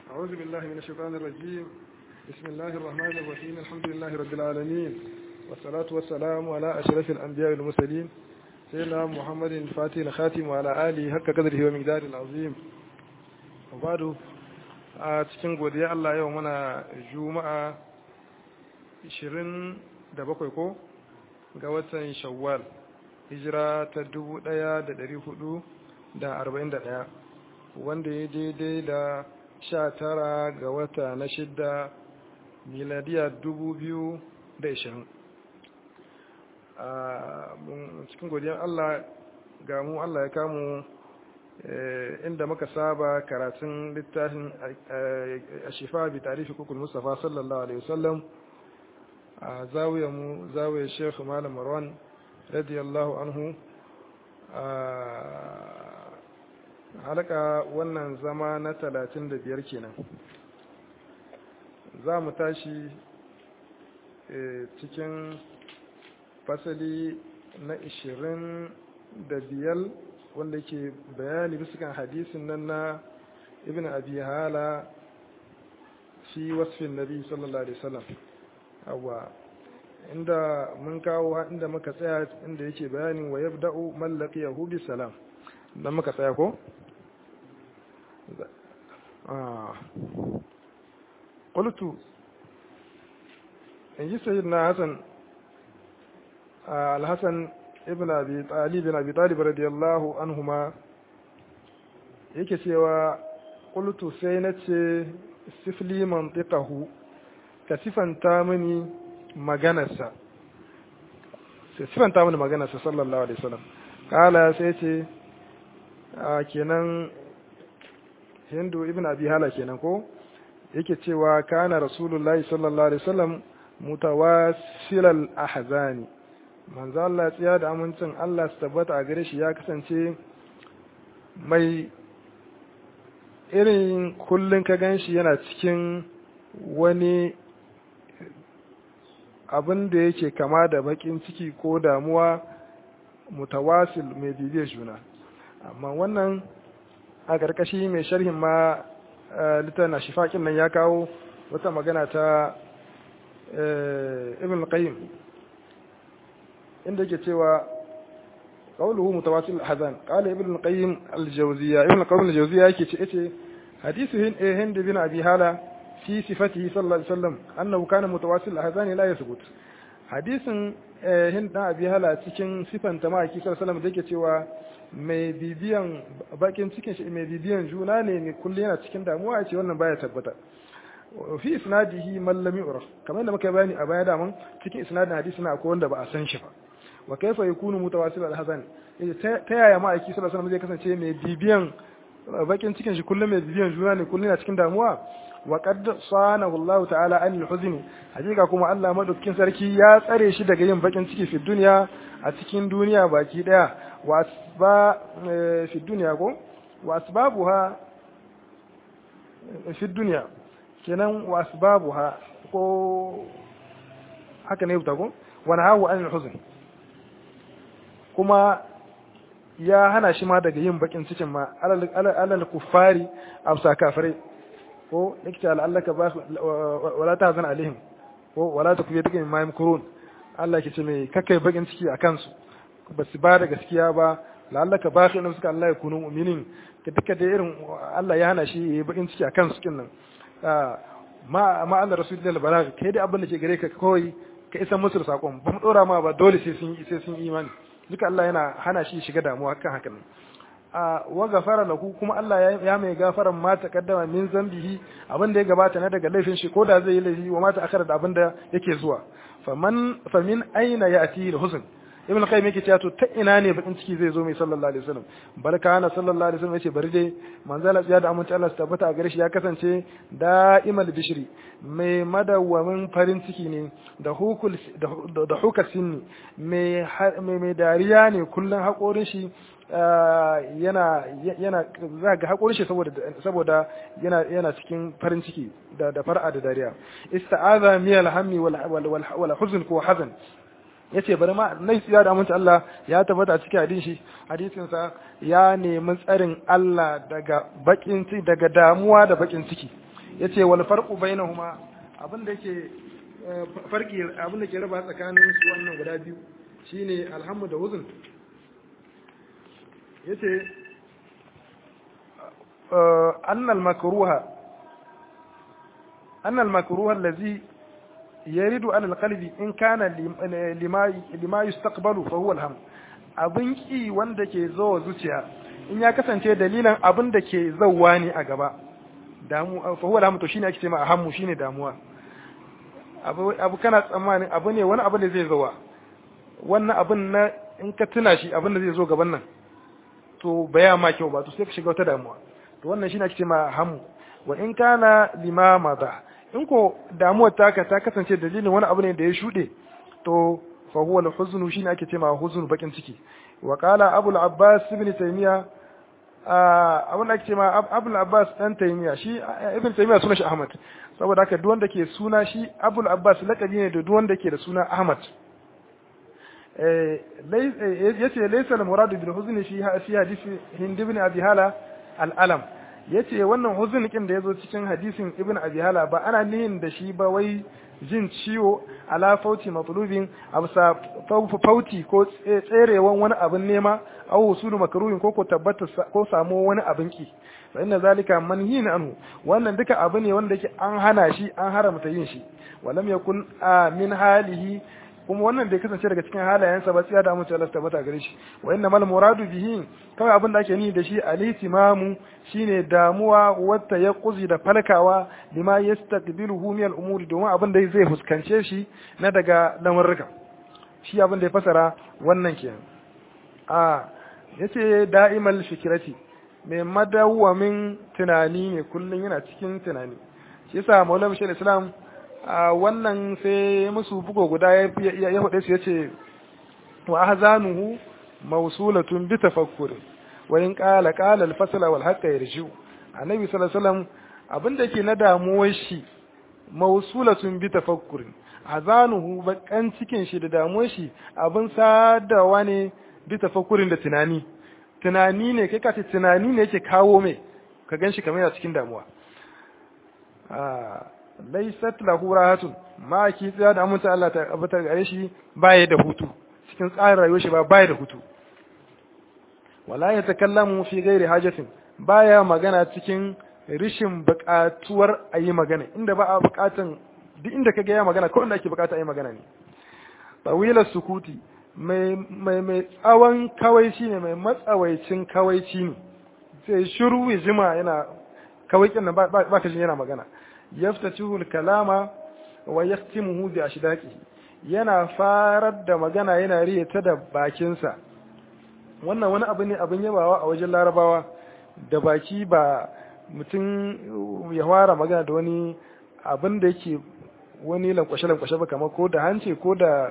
أعوذ بالله من الشيطان الرجيم بسم الله الرحمن الرحيم الحمد لله رب العالمين والصلاة والسلام على أشرف الأنبياء والمرسلين سيدنا محمد الفاتح الخاتم وعلى آله حق قدره ومقدار العظيم وبعد a cikin godiya Allah yau muna juma'a 27 ko ga watan shawwal hijira ta 1441 wanda ya daidai da 19 ga wata na shidda miladiya 2020 a cikin godiyar Allah ga mu Allah ya kamu inda muka saba karatun littafin a shifa bi tarifi kukul mustafa sallallahu alaihi wasallam a zawiyar mu zawiyar shekhu malam marwan radiyallahu anhu halaka wannan zama na talatin da biyar kenan za mu tashi cikin fasali na ishirin da biyar wanda ke bayani bisa hadisin nan na ibn abi hala fi wasfin nabi sallallahu alaihi wasallam awa inda mun kawo inda muka tsaya inda yake bayani wa yabda'u man laqiyahu bi salam dan muka tsaya ko ah qultu in ji sayyidina hasan al-hasan ibn abi talib bin abi talib radiyallahu anhuma yake cewa qultu sai nace sifli mantiqahu ka sifanta mini maganarsa sai sifanta mini maganarsa sallallahu alaihi wasallam kala sai ce kenan hindu ibn abi hala kenan ko yake cewa kana rasulullahi sallallahu alaihi wasallam mutawassilal ahzani manzo Allah tsiya da amincin Allah su tabbata a gare shi ya kasance mai irin kullun ka ganshi yana cikin wani abin da yake kama da bakin ciki ko damuwa mutawasil mai bibiyar juna amma wannan a ƙarƙashi mai sharhin ma littafin na shifaƙin nan ya kawo wata magana ta ibn qayyim inda yake cewa qawluhu mutawasil hazan qala ibn al-qayyim al-jawziyya ibn al-qayyim al-jawziyya yake ce yace hadithu hind bin abi hala fi sifatihi sallallahu alaihi wasallam annahu kana mutawasil hazan la yathbut hadisin hind dan abi hala cikin sifanta ma'aiki sallallahu alaihi wasallam da yake cewa mai bibiyan bakin cikin shi mai bibiyan juna ne mai kullu yana cikin damuwa ce wannan baya tabbata fi isnadihi man lam yu'raf kamar da muka bayani a baya da mun cikin isnadin hadisi na akwai wanda ba a san shi ba wa kaifa yakunu mutawasil al-hasan ta yaya ma aiki sallallahu alaihi zai kasance mai bibiyan bakin cikin shi kullum mai bibiyan juna ne kullum yana cikin damuwa wa qad sanahu Allah ta'ala anil huzn hakika kuma Allah madaukakin sarki ya tsare shi daga yin bakin ciki fi duniya a cikin duniya baki daya wa asba fi duniya ko wa asbabuha fi duniya kenan wa asbabuha ko haka ne ta ko wani hawa an huzn kuma ya hana shi ma daga yin bakin cikin ma alal kuffari amsa kafirai ko yake la'allaka ba wala ta zan alaihim ko wala ta kuye duka ma yamkurun Allah ke ce mai kakai bakin ciki a kansu ba su ba da gaskiya ba la'allaka ba shi suka Allah ya kunu mu'minin ka duka da irin Allah ya hana shi yayi bakin ciki a kansu kin nan ma ma Allah rasulullahi balagh kai da abin da ke gare ka kawai ka isa musu sakon ba mu dora ma ba dole sai sun sai sun imani duka Allah yana hana shi shiga damuwa kan haka nan a wa gafara lahu kuma Allah ya mai gafaran ma taqaddama min zambihi abin da ya gabata na daga laifin shi ko da zai yi laifi wa mata akara da abin da yake zuwa faman famin aina ya'ti al-huzn ibn qayyim yake cewa to ta ina ne bakin ciki zai zo mai sallallahu alaihi wasallam barka ana sallallahu alaihi wasallam yace bari dai manzala tsiya da amince Allah su tabbata a gare shi ya kasance da'imal bishri mai madawamin farin ciki ne da hukul da hukar sinni mai mai dariya ne kullun hakorin shi yana yana za ga hakorin shi saboda saboda yana yana cikin farin ciki da da far'a da dariya ista'aza miyal hammi wal wal huzn ko hazan yace bari ma nai tsira da aminci Allah ya tabbata a cikin hadisi hadisin sa ya nemi tsarin Allah daga bakin ciki daga damuwa da bakin ciki yace wal farqu bainahuma abin da yake farki abin da ke raba tsakanin su wannan guda biyu shine alhamdu da huzn yace anna al makruha anna al makruha allazi yaridu ala al qalbi in kana lima lima yustaqbalu fa huwa al ham abin ki wanda ke zo zuciya in ya kasance dalilan abin da ke zauwa ne a gaba damu fa huwa lamu to shine ake cewa hammu shine damuwa abu abu kana tsammanin abu ne wani abu da zai zauwa wannan abin na in ka tuna shi abin da zai zo gaban nan to baya ma kyau ba to sai ka shiga wata damuwa to wannan shine ake cewa hammu wa in kana limama da in ko damuwar taka ta kasance dalilin wani abu ne da ya shude to fa huwa al-huzn shine ake cewa huzn bakin ciki wa qala abul abbas ibn taymiya abin da ake cewa abul abbas dan taymiya shi ibn taymiya sunan shi ahmad saboda haka duk wanda ke suna shi abul abbas lakabi ne da duk wanda ke da suna ahmad yace laysa al-murad bil huzn fi fi hadisi hind ibn abi hala al-alam yace wannan huzn kin da yazo cikin hadisin ibn abi hala ba ana nihin da shi ba wai jin ciwo ala fauti matlubin absa fauti ko tserewan wani abin nema aw usulu makruhin ko ko tabbata ko samu wani abin ki fa inna zalika manhin anhu wannan duka abu ne wanda yake an hana shi an haramta yin shi walam yakun min halihi kuma wannan bai kasance daga cikin halayensa ba tsiya da mu Allah tabbata gare shi wa inna mal muradu bihi kawai abin da ake ni da shi al-ihtimamu shine damuwa wata ya kuzi da falkawa lima yastaqbiluhu min al-umuri domin abin da zai fuskance shi na daga lamurruka shi abin da ya fasara wannan kenan a yace da'imal fikrati mai madawwamin tunani ne kullun yana cikin tunani shi yasa maulana shi islam a wannan sai musu bugo guda ya faɗe su ya ce wa ahzanuhu mawsulatun bi tafakkur wa in qala qala al-fasl wal haqq yarju annabi sallallahu alaihi wasallam abinda yake na damuwar shi mawsulatun bi tafakkur azanuhu bakan cikin shi da damuwar shi abin sadawa ne bi tafakkurin da tunani tunani ne kai ka ce tunani ne yake kawo mai ka ganshi kamar yana cikin damuwa laisat lahu rahatun ma ki tsaya da aminta Allah ta abatar gare shi baya da hutu cikin tsarin rayuwar shi ba baya da hutu wala ya takallamu fi ghairi hajatin baya magana cikin rishin buƙatuwar a yi magana inda ba a buƙatan duk inda ka ga ya magana ko inda ake buƙata a yi magana ne tawila sukuti mai mai mai tsawon kawaici ne mai matsawaicin kawaici ne sai shiru ya jima yana kawaikin nan ba ka jin yana magana yaftatihu kalama wa yahtimuhu bi ashdaqihi yana farar da magana yana riye ta da bakinsa wannan wani abu ne abin yabawa a wajen larabawa da baki ba mutum ya fara magana da wani abin da yake wani lankwashe-lankwashe ba kamar ko da hanci ko da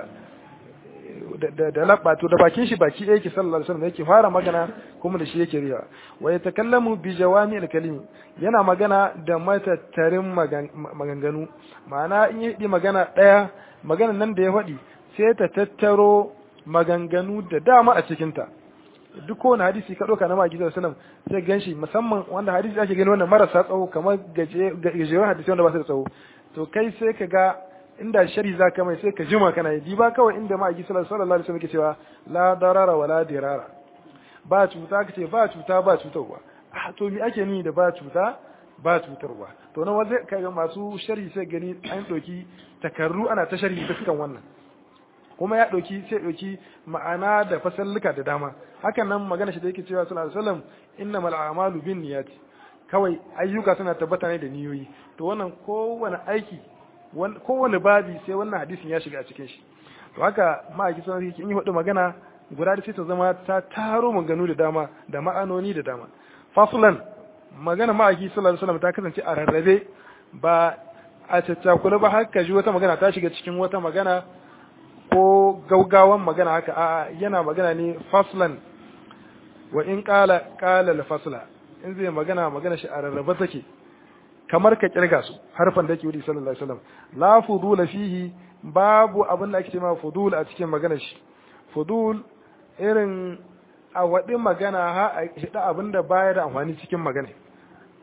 da labba to da bakin shi baki ɗaya yake sallallahu alaihi wasallam yake fara magana kuma da shi yake riya wa yatakallamu bi jawami al-kalimi yana magana da matattarin maganganu ma'ana in yi magana ɗaya magana nan da ya faɗi sai ta tattaro maganganu da dama a cikin ta duk kowane hadisi ka ɗauka na maki sallallahu alaihi wasallam sai ganshi musamman wanda hadisi ake gani wannan marasa tsawo kamar gajeren hadisi wanda ba su da tsawo to kai sai ka ga inda shari za ka mai sai ka jima kana yi ba kawai inda ma'aiki sallallahu alaihi wasallam ke cewa la darara wa la dirara ba cuta kace ba cuta ba cutarwa ah to me ake ni da ba cuta ba cutarwa to na wanda kaga masu sharhi sai gani an doki takarru ana ta sharhi dukkan wannan kuma ya doki sai doki ma'ana da fasalluka da dama hakan nan magana shi da yake cewa sallallahu alaihi wasallam innamal a'malu binniyati kawai ayyuka suna tabbata ne da niyoyi to wannan kowane aiki kowane babi sai wannan hadisin ya shiga a cikin shi to haka ma'aiki sun yi in yi hudu magana guda da sai ta zama ta taro maganu da dama da ma'anoni da dama fasulan magana ma'aiki sallallahu alaihi wasallam ta kasance a rarrabe ba a caccakula ba haka ji wata magana ta shiga cikin wata magana ko gaugawan magana haka a yana magana ne fasulan wa in qala qala al fasla in zai magana magana shi a rarrabe take kamar ka kirga su harfan da yake wuri sallallahu alaihi wasallam la fudula fihi babu abin da ake cewa fudul a cikin maganar shi fudul irin a waɗi magana ha a hida abin da baya da amfani cikin magana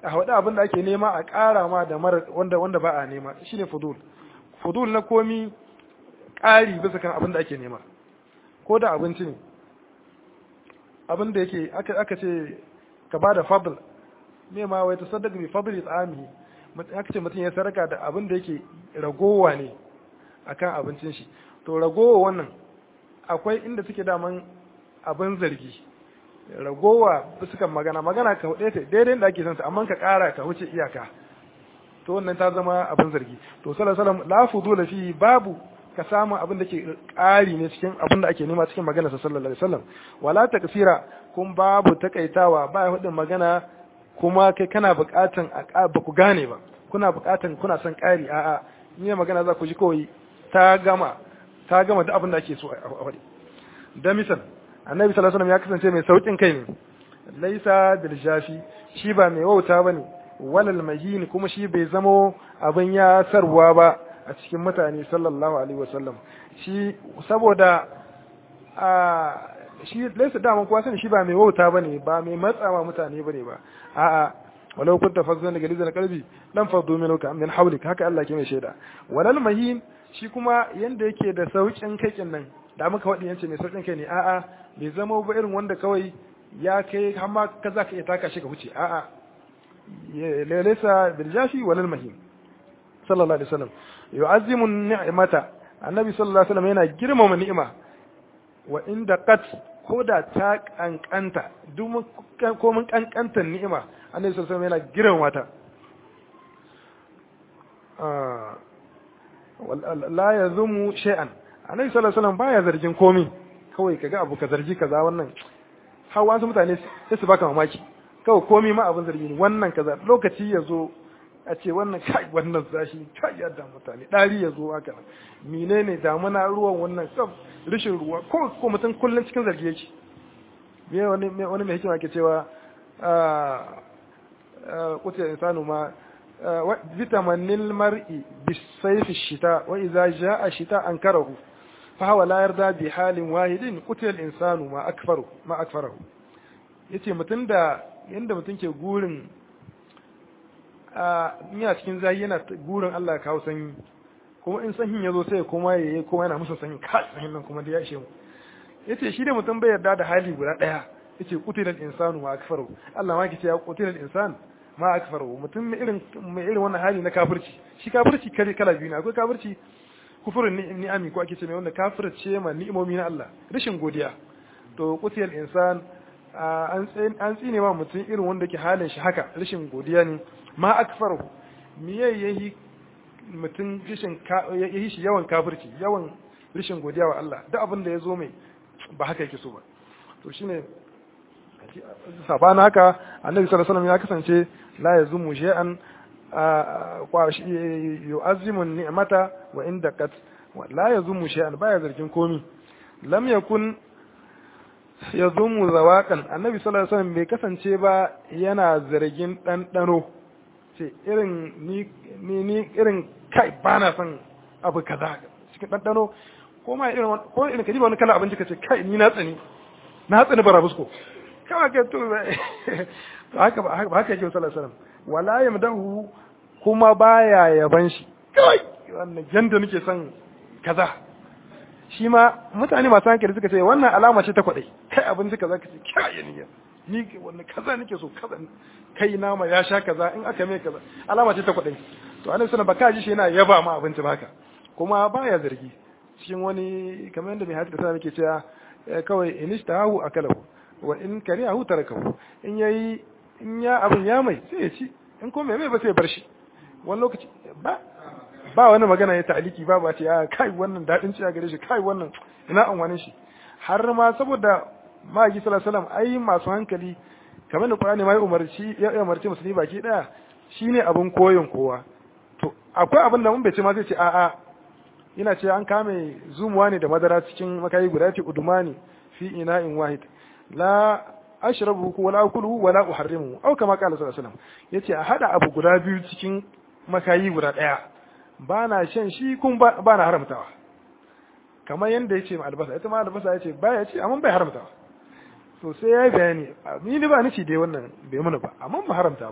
a haɗu abin da ake nema a ƙara ma da mara wanda wanda ba a nema shine fudul fudul na komi ƙari bisa kan abin da ake nema ko da abinci ne abin da yake aka aka ce ka bada fadl me ma wai tasaddaq bi fadli tsamihi aka ce mutum ya saraka da abin da yake ragowa ne akan abincin shi to ragowa wannan akwai inda suke daman abin zargi ragowa sukan magana magana ka hude ta daidai da ake son ta amma ka kara ka wuce iyaka to wannan ta zama abin zargi to sallallahu alaihi wasallam la fudula fi babu ka samu abin da ke ƙari ne cikin abin da ake nema cikin magana sallallahu alaihi wasallam wala takfira kun babu takaitawa ba ya hudin magana kuma kai kana buƙatan a ba ku gane ba kuna buƙatan kuna son ƙari a'a ni magana za ku ji kawai ta gama ta gama duk abin da ake so a faɗi da misal annabi sallallahu alaihi wasallam ya kasance mai saukin kai ne laisa bil jafi shi ba mai wauta bane walal mahin kuma shi bai zamo abin ya sarwa ba a cikin mutane sallallahu alaihi wasallam shi saboda a shi laisa dama kuwa sani shi ba mai wauta bane ba mai matsawa mutane bane ba a'a walau kunta fazzan daga lizan qalbi lam faddu minka min hawlik haka Allah ke mai shaida walal mahin shi kuma yanda yake da saukin kaikin nan da muka wadi yance mai saukin kai ne a'a bai zama ba irin wanda kawai ya kai har ma ka za ka iya taka shi ka wuce a'a laysa bil jafi walal mahin sallallahu alaihi wasallam yu'azzimu ni'mata annabi sallallahu alaihi wasallam yana girmama ni'ima wa inda qat ko da ta kankanta duk ko mun kankantar ni'ima annabi sallallahu alaihi wasallam yana girmama ta la yazumu shay'an annabi sallallahu alaihi wasallam baya zargin komai kawai kaga abu ka zargi kaza wannan har wasu mutane sai su baka mamaki kawai komai ma abin zargi ne wannan kaza lokaci ya zo a ce wannan kai wannan zashi kai yadda mutane dari ya zo haka menene damuna ruwan wannan sab rishin ruwa ko ko mutum kullun cikin zargi yake me wani wani mai hikima ke cewa a kuce insanu ma vitaminil mar'i bisayfi shita wa idza jaa shita ankarahu fa huwa la yarda bi halin wahidin qutila al-insanu ma akfaru ma akfarahu yace mutum da yanda mutum ke gurin a yana cikin zai yana gurin Allah kawo sanyi kuma in sanyin ya zo sai kuma ya yi kuma yana musu sanyi ka sanyin nan kuma da ya ishe mu yace shi da mutum bai yarda da hali guda daya yace qutila al-insanu ma akfaru Allah ma yace ya qutila al-insan ma akfaru mutum mai irin mai irin wannan hali na kafirci shi kafirci kare kala biyu ne akwai kafirci kufurin ni'ami ko ake ce mai wanda kafirce ma ni'imomi na Allah rashin godiya to qutila al-insan an tsine ma mutum irin wanda ke halin shi haka rashin godiya ne ma akfaru miye yayi mutum rashin yayi shi yawan kafirci yawan rashin godiya wa Allah duk abin da ya zo mai ba haka yake so ba to shine sabana haka annabi sallallahu alaihi wasallam ya kasance la yazumu shay'an yu'azzimu ni'mata wa inda kat la yazumu shay'an baya zargin komi lam yakun yazumu zawaqan annabi sallallahu alaihi wasallam bai kasance ba yana zargin ɗanɗano ce irin ni ni irin kai ba na son abu kaza cikin ɗanɗano ko ma irin ko irin kaji ba wani kala abinci kace kai ni na tsani na tsani barabusko kawai ke to haka ba haka yake sallallahu alaihi wasallam wala yamdahu kuma baya yaban shi kai wannan yanda nake son kaza shi ma mutane masu hankali suka ce wannan alama ce ta kwaɗai kai abinci kaza ka ce kai ni ni wannan kaza nake so kaza kai nama ya sha kaza in aka mai kaza alama ce ta kwaɗai to annabi sallallahu baka ji shi yana yaba ma abinci baka kuma baya zargi cikin wani kamar yadda mai hadisi sallallahu yake cewa kawai in ishtahu akalahu wa in karihahu tarakahu in yayi in ya abin ya mai sai ya ci in ko mai mai ba sai ya bar shi wani lokaci ba ba wani magana ya ta'aliki ba ba ce ya kai wannan dadin ci a gare shi kai wannan ina an wani shi har ma saboda ma'aiki sallallahu alaihi wasallam ai masu hankali kamar da Qur'ani mai umarci ya umarci musulmi baki daya shine abin koyon kowa to akwai abin da mun bai ce ma zai ce a'a ina ce an kame zumuwa ne da madara cikin makayi guda ce udumani fi ina'in wahid la ashrabu wala akulu wala uharrimu au kama qala sallallahu alaihi wasallam yace a hada abu guda biyu cikin makayi guda daya ba na shan shi kun ba na haramtawa kamar yadda ya ce ma albasa ita ma albasa ya ce ba ya ce amma bai haramtawa to sai ya yi bayani ni ni ba ni ci dai wannan bai mana ba amma ba haramta ba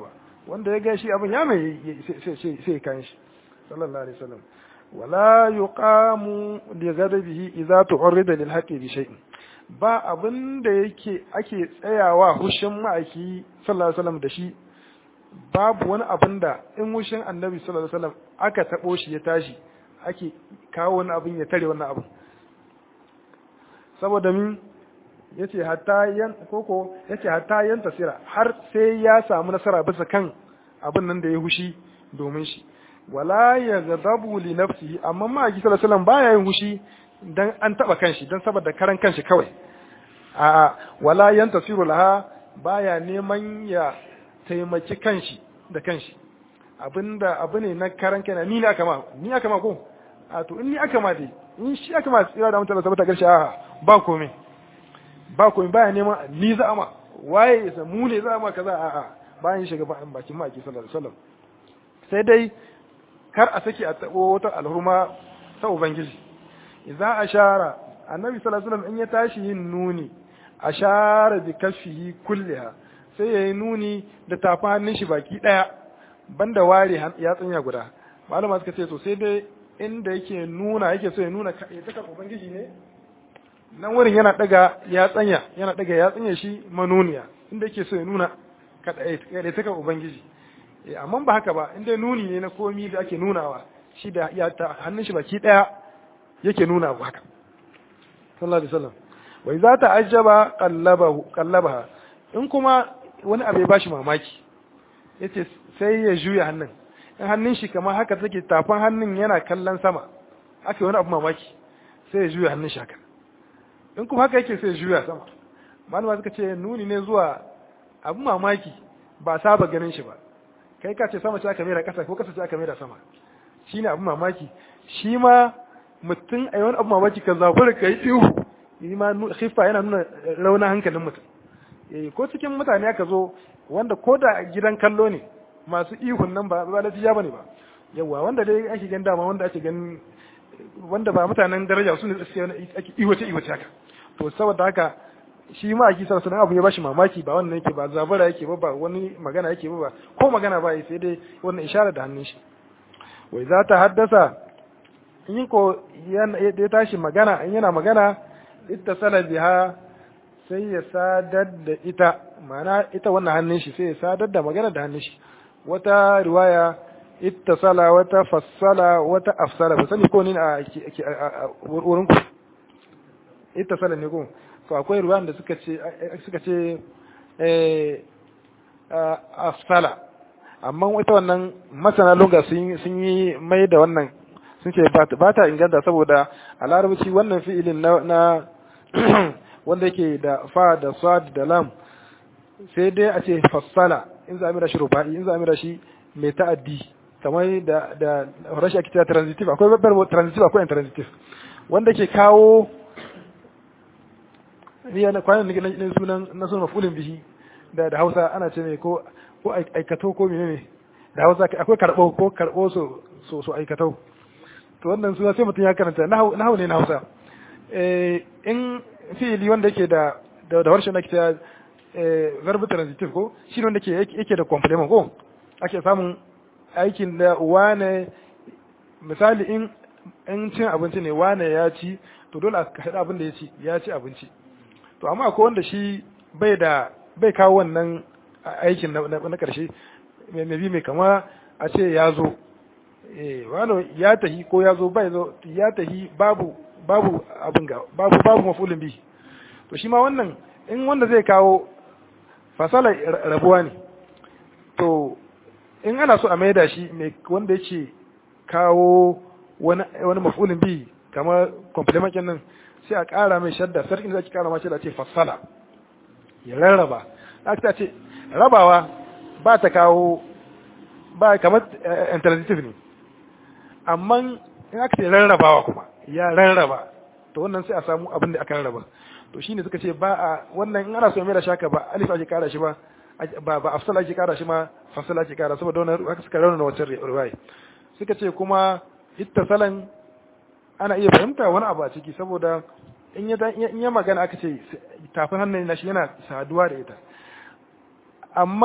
wanda ya ga shi abin ya mai sai kan shi sallallahu alaihi wasallam wala yuqamu li ghadabihi idza tu'rida lil haqqi bi shay'in ba abin da yake ake tsayawa hushin ma'aiki sallallahu alaihi wasallam da shi babu wani abin da in hushin annabi sallallahu alaihi wasallam aka tabo shi ya tashi ake kawo wani abin ya tare wannan abin saboda min yace hatta yan koko yace hatta yan tasira har sai ya samu nasara bisa kan abin nan da ya hushi domin shi wala yaghdabu li nafsihi amma ma aki sallallahu alaihi wasallam baya yin hushi dan an taba kanshi dan saboda karan kanshi kawai a wala yan tasiru laha baya neman ya taimaki kanshi da kanshi abinda abu ne na karan kana ni ne aka ma ni aka ma ko a to in ni aka ma dai in shi aka ma tsira da mutane saboda karshe a ba komai ba komai baya neman ni za a ma waye ya mu ne za a ma kaza a a bayan shiga bakin maki sallallahu alaihi wasallam sai dai kar a saki a tabo wata alhurma ta ubangiji idza ashara annabi sallallahu alaihi wasallam in ya tashi yin nuni ashara bi kaffihi kulliha sai yayi nuni da tafi hannun shi baki daya banda ware ya tsanya guda malama suka ce to sai dai inda yake nuna yake so ya nuna ya taka ubangiji ne nan wurin yana daga ya tsanya yana daga ya tsanya shi manuniya inda yake so ya nuna kada ya taka ubangiji amma ba haka ba inda nuni ne na komi da ake nunawa shi da ya ta hannun shi baki daya yake nuna abu haka sallallahu alaihi wasallam wai za ta ajaba qallabahu qallabaha in kuma wani abu ya bashi mamaki yace sai ya juya hannun in hannun shi kamar haka take tafan hannun yana kallon sama aka wani abu mamaki sai ya juya hannun shi haka in kuma haka yake sai ya juya sama malama suka ce nuni ne zuwa abu mamaki ba saba ganin shi ba kai ka ce sama ce aka mera kasa ko kasa ce aka mera sama shine abu mamaki shi ma mutum a wani abu mamaki ka zafura ka yi ihu yi ma khifa yana nuna raunin hankalin mutum ko cikin mutane aka zo wanda ko da gidan kallo ne masu ihun nan ba ba lafiya bane ba yawa wanda dai ake gan dama wanda ake gan wanda ba mutanen daraja su ne suke ake iwace iwace haka to saboda haka shi ma aki sarsa abu ya bashi mamaki ba wannan yake ba zabara yake ba ba wani magana yake ba ba ko magana ba sai dai wannan isharar da hannun shi wai za ta haddasa in ko ya tashi magana in yana magana ittasala biha sai ya sadar da ita ma'ana ita wannan hannun shi sai ya sadar da magana da hannun shi wata riwaya ittasala wata fassala wata afsala ba sani ko ne a wurin ku ittasala ne ko to akwai ruwan da suka ce suka ce eh afsala amma ita wannan masana lunga sun yi mai da wannan sun ce ba ta inganta saboda a larabci wannan fi'ilin na wanda yake da fa da sad da lam sai dai a ce fassala in za a mira shi rufa'i in za a mira shi mai ta'addi kamar da da rashi ake cewa transitive akwai babbar transitive akwai intransitive wanda ke kawo ni yana kwanan na sunan na sunan mafulin bihi da da Hausa ana ce mai ko ko aikato ko menene da Hausa akwai karbo ko karbo so so so aikato to wannan suna sai mutum ya karanta nahu ne na Hausa eh in fi'ili wanda yake da da harshen ake cewa verb transitive ko shi wanda yake yake da complement ko ake samun aikin da wane misali in in cin abinci ne wane ya ci to dole a haɗa abin da ya ci ya ci abinci to amma akwai wanda shi bai da bai kawo wannan aikin na ƙarshe mai bi mai kama a ce ya zo eh wani ya tahi ko ya zo bai zo ya tahi babu babu abin ga babu babu mafulin bi to shi ma wannan in wanda zai kawo fasala rabuwa ne to in ana so a maida shi mai wanda yake kawo wani wani mafulin bi kamar complement nan sai a ƙara mai shadda sarkin da ake ƙara ma shadda ce fasala ya rarraba aka ce rabawa ba ta kawo ba kamar intransitive ne amma in aka ce rarrabawa kuma ya rarraba to wannan sai a samu abin da aka rarraba to shine suka ce ba a wannan in ana so mai da shaka ba alif ake kara shi ba ba ba afsal ake kara shi ma fasal ake kara saboda wannan aka suka rauna wancan riwaya suka ce kuma ittasalan ana iya fahimta wani abu a ciki saboda in ya in ya magana aka ce tafin hannun nashi yana saduwa da ita amma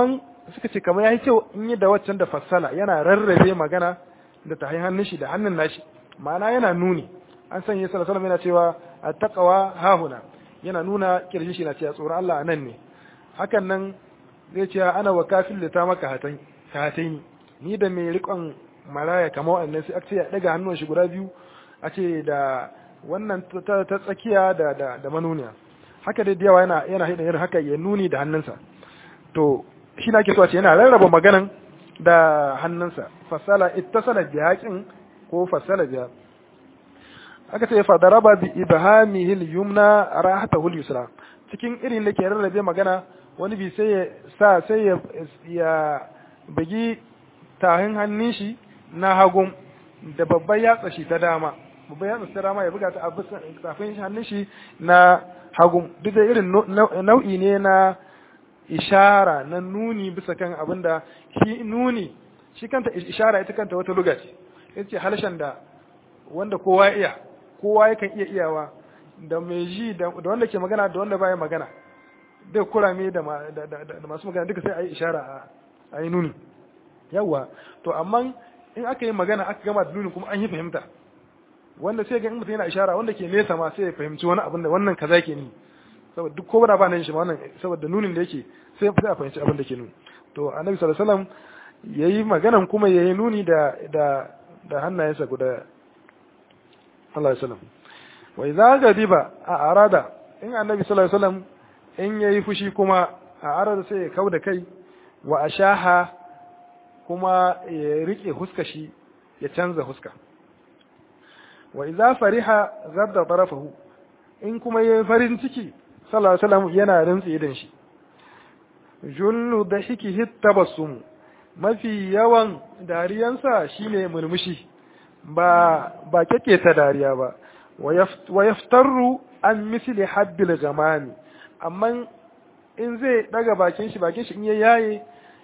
suka ce kamar yayi kyau in yi da waccan da fassala yana rarrabe magana da ta hannun shi da hannun nashi ma'ana yana nuni an sanya sallallahu alaihi yana cewa attaqwa hahuna yana nuna kirjin shi na cewa tsoron Allah nan ne hakan nan zai ce ana wa kafin da ta maka hatan hatain ni da mai rikon maraya kamar wannan sai aka ce ya daga hannun shi guda biyu a ce da wannan ta tsakiya da da da manuniya haka dai yawa yana yana hida irin haka ya nuni da hannunsa to shi na ke so a ce yana rarraba maganan da hannunsa fasala ittasala bi haqin ko fasala biya aka ce fa daraba bi ibhamihi al-yumna rahatahu al-yusra cikin irin da ke rarrabe magana wani bi sai ya sa sai ya ya bugi tahin hannun shi na hagun da babban yatsa shi ta dama babban yatsa ta dama ya buga ta a bisa tafin hannun shi na hagun duk da irin nau'i ne na ishara na nuni bisa kan abin da shi nuni shi kanta ishara ita kanta wata luga ce ita ce halshen da wanda kowa iya kowa yakan iya iyawa da mai ji da wanda ke magana da wanda baya magana da kurame da masu magana duka sai a yi ishara a yi nuni yawwa to amma in aka yi magana aka gama da nuni kuma an yi fahimta wanda sai ga in mutum yana ishara wanda ke nesa ma sai ya fahimci wani abin da wannan kaza ke ni saboda duk ko ba nan shi ma wannan saboda nunin da yake sai sai a fahimci abin da ke nuni to annabi sallallahu alaihi wasallam yayi maganan kuma yayi nuni da da da hannayensa guda Allah ya sallam wa idza gadiba a arada in annabi sallallahu alaihi wasallam in yayi fushi kuma a arada sai ya kauda kai wa ashaha kuma ya rike huska shi ya canza huska wa idza fariha zadda tarafahu in kuma yayi farin ciki sallallahu alaihi wasallam yana rantsi idan shi jullu dahikihi tabassum mafi yawan dariyansa shine murmushi ba ba kake ta dariya ba wa yaftaru an misli habbil gamani amma in zai daga bakin shi bakin shi in ya yaye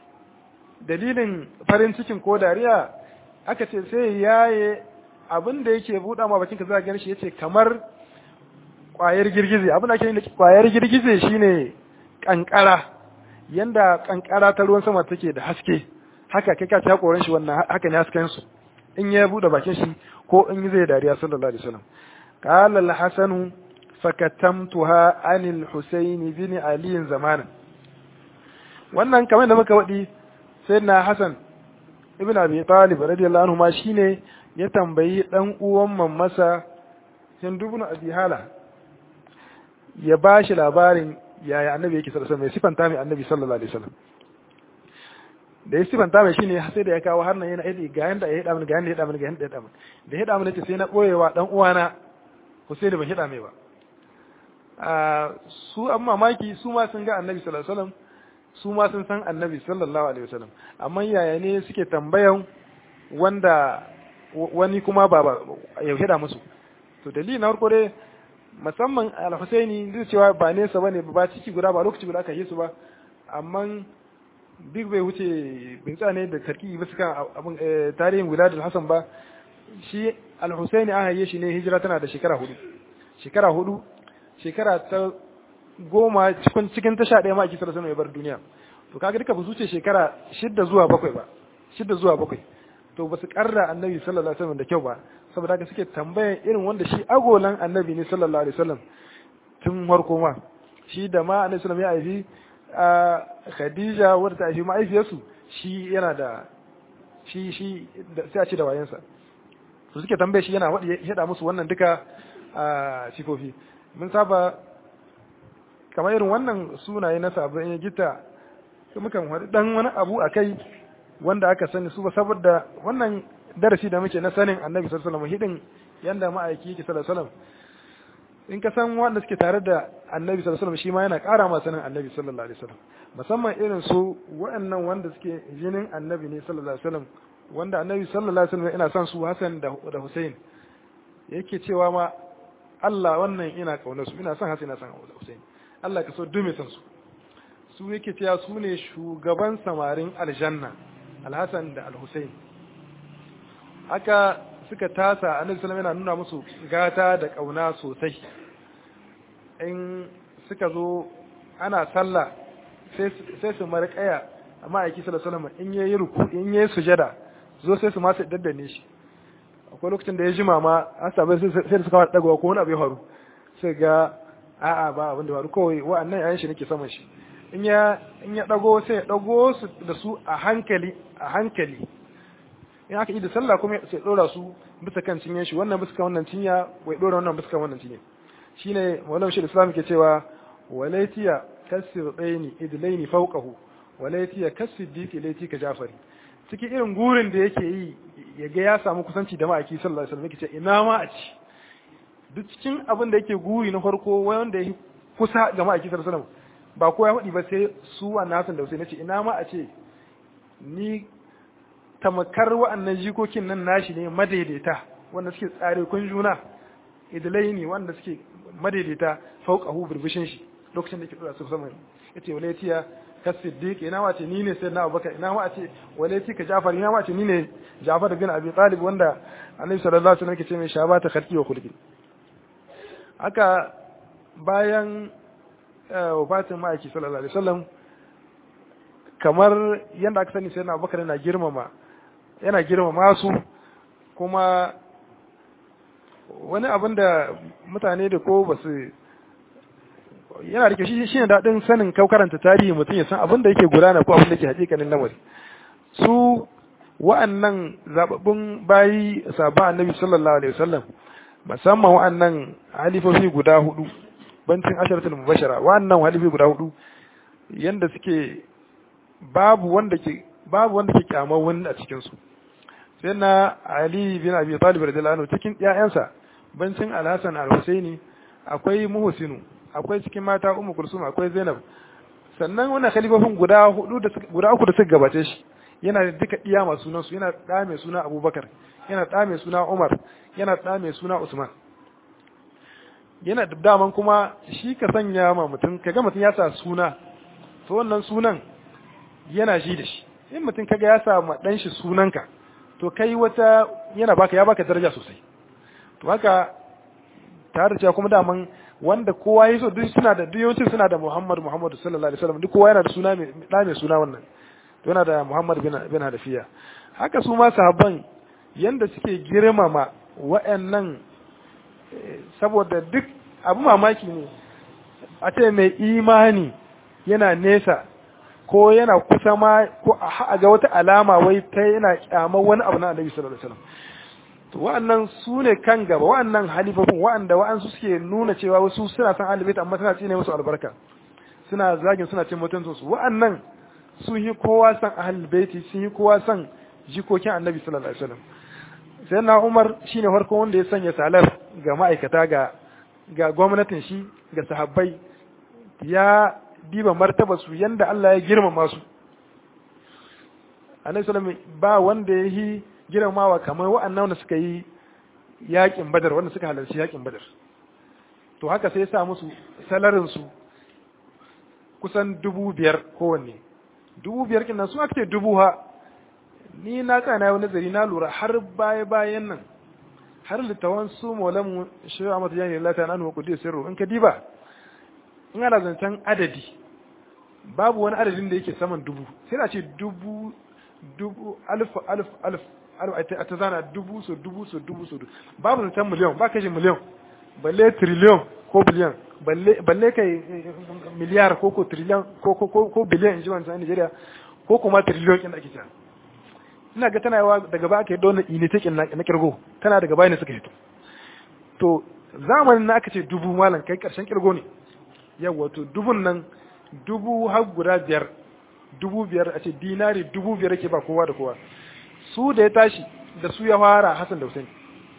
dalilin farin cikin ko dariya aka ce sai yaye abin da yake buɗa ma bakin ka za ka shi yace kamar kwayar girgize abin da ake yi kwayar girgize shine kankara yanda kankara ta ruwan sama take da haske haka kai ka ta koran shi wannan haka ne hasken su in ya bude bakin shi ko in zai dariya sallallahu alaihi wasallam qala al-hasan fakatamtuha anil husayn bin ali zamanan wannan kamar da muka wadi sayyidina hasan ibn abi talib radiyallahu anhu ma shine ya tambayi dan uwan mammasa hindu ibn abi hala ya bashi labarin yaya annabi yake sallallahu alaihi wasallam ya sifanta mai annabi sallallahu alaihi wasallam da ya sifanta mai shine sai da ya kawo har nan yana yadda ga yanda ya hada mini ga yanda ya hada mini ga yanda ya hada mini da ya hada mini sai na boyewa dan uwana Husaini ban hada mai ba a su an mamaki su ma sun ga annabi sallallahu alaihi wasallam su ma sun san annabi sallallahu alaihi wasallam amma yaya ne suke tambayan wanda wani kuma ba ya hada musu to dalili na farko dai musamman al-Husaini zai cewa ba nesa bane ba ciki guda ba lokaci guda aka yi su ba amma duk bai wuce bin ne da tarki ba suka abin tarihin wiladul hasan ba shi al-husaini an haye shi ne hijira tana da shekara hudu shekara hudu shekara ta goma cikin cikin ta sha ɗaya ma ake sarrafa ya bar duniya to kaga duka ba su ce shekara shidda zuwa bakwai ba shidda zuwa bakwai to ba su karra annabi sallallahu alaihi wasallam da kyau ba saboda haka suke tambayan irin wanda shi agolan annabi ne sallallahu alaihi wasallam tun farko ma shi da ma annabi sallallahu alaihi wasallam ya aifi a Khadija wadda ta haifi ma'aifiyarsu shi yana da shi shi sai a ce da wayansa su suke tambaye shi yana wadi ya musu wannan duka a sifofi mun saba kamar irin wannan sunaye na sabon ya gita su mukan wadi dan wani abu a kai wanda aka sani su ba saboda wannan darasi da muke na sanin annabi sallallahu alaihi wasallam hidin yanda ma'aiki yake sallallahu alaihi wasallam in ka san wanda suke tare da annabi sallallahu alaihi wasallam shi ma yana ƙara ma sanin annabi sallallahu alaihi wasallam musamman irin su waɗannan wanda suke jinin annabi ne sallallahu alaihi wasallam wanda annabi sallallahu alaihi wasallam ina son su Hassan da da Hussein yake cewa ma Allah wannan ina kaunar su ina son Hassan ina son Hussein Allah ka so dume son su su yake cewa su ne shugaban samarin aljanna Al-Hassan da Al-Hussein haka suka tasa annabi sallallahu yana nuna musu gata da kauna sosai in suka zo ana sallah sai su marƙaya amma aiki sallallahu alaihi wasallam in yayi ruku in yayi sujada zo sai su ma su daddane shi akwai lokacin da ya jima ma an sabai sai da suka fara dagawa ko wani abu ya faru sai ga a'a ba abin da faru kawai wa'annan yayin shi nake saman shi in ya in ya dago sai ya dago su da su a hankali a hankali in aka yi da sallah kuma sai dora su bisa kan cinyen shi wannan bisa kan wannan cinya wai dora wannan bisa kan wannan cinye shine maulana shi islam ke cewa walaitiya kasir daini idlaini fawqahu walaitiya kasir diki laiti ka jafari cikin irin gurin da yake yi ya ga ya samu kusanci da ma'aiki sallallahu alaihi wasallam yake ce ina ma a ci duk cikin abin da yake guri na farko wanda ya kusa ga ma'aiki sallallahu alaihi wasallam ba ko ya faɗi ba sai su wannan Hassan da Hussein nace ina ma a ce ni tamakar wa'annan jikokin nan nashi ne madaidaita wanda suke tsare kun juna idlai ne wanda suke madaidaita fauqahu birbishin shi lokacin da yake dora su sama yace walatiya ka siddiq ina ma ce ni ne sayyidina abubakar ina ma ce walati ka jafar ina ma ce ni ne jafar bin abi talib wanda annabi sallallahu alaihi wasallam yake ce mai shabata khalqi wa khulqi haka bayan wafatin ma'aiki sallallahu alaihi wasallam kamar yadda aka sani sai na abubakar yana girmama yana girmama su kuma wani abin da mutane da ko ba su yana da shi shi ne daɗin sanin kau karanta tarihi mutum ya san abin da yake gudana ko abin da yake hakikanin lamari su wa'annan zababbun bayi sabon annabi sallallahu alaihi wasallam musamman wa'annan halifofi guda hudu bancin asharatul mubashara wa'annan halifofi guda hudu yanda suke babu wanda ke babu wanda ke kyamar wani a cikin su sai na Ali bin Abi Talib radiyallahu anhu cikin ƴaƴansa bancin Al-Hasan Al-Husaini akwai Muhsinu akwai cikin mata Ummu Kulsum akwai Zainab sannan wannan khalifofin guda hudu da guda uku da suka gabace shi yana da duka iya masu sunan su yana da mai suna Abubakar yana da mai suna Umar yana da mai suna Usman yana da daman kuma shi ka sanya ma mutum kaga mutum ya sa suna to wannan sunan yana ji da shi in mutum kaga ya sa ma dan shi sunanka to kai wata yana baka ya baka daraja sosai to haka tare da cewa kuma daman wanda kowa ya so duk suna da duk yawancin suna da Muhammad Muhammad sallallahu alaihi wasallam duk kowa yana da suna mai da mai suna wannan to yana da Muhammad bin bin Hadafiya haka su ma sahabban yanda suke girmama wa'annan saboda duk abu mamaki ne a ce mai imani yana nesa ko yana kusa ma ko a ga wata alama wai ta yana kyamar wani abu na Annabi sallallahu alaihi wasallam to wa'annan su ne kan gaba wa'annan halifofin wa'anda wa'ansu suke nuna cewa wasu suna san ahlul amma suna cine musu albarka suna zagin suna cin mutuncin su wa'annan sun yi kowa san ahlul baiti sun yi kowa san jikokin Annabi sallallahu alaihi wasallam sai na Umar shine farko wanda ya sanya salar ga ma'aikata ga ga gwamnatin shi ga sahabbai ya diba martaba su yanda Allah ya girmama su Annabi sallallahu ba wanda ya yi girmamawa kamar wa'annan wanda suka yi yakin Badar wanda suka halarci yakin Badar to haka sai ya sa musu salarin su kusan dubu biyar kowanne dubu biyar kin nan su aka ce dubu ha ni na tsaya na yi nazari na lura har baya bayan nan har littawan su maulamu shi a mata jani lata na nuwa kudi sirru in ka diba in ana zancen adadi babu wani adadin da yake saman dubu sai na ce dubu dubu alif alif alif alif a ta zana dubu so dubu so dubu so babu zancen miliyan ba kashe miliyan balle triliyon ko biliyan balle kai miliyar ko ko triliyon ko ko ko biliyan in ji wancan Nigeria ko kuma triliyon kin da ake cewa ina ga tana yawa daga ba aka yi don ini take na kirgo tana daga baya ne suka hito to zamanin na aka ce dubu malam kai karshen kirgo ne yawa to dubun nan dubu har guda biyar dubu biyar a ce dinari dubu biyar ke ba kowa da kowa su da ya tashi da su ya fara Hassan da Hussein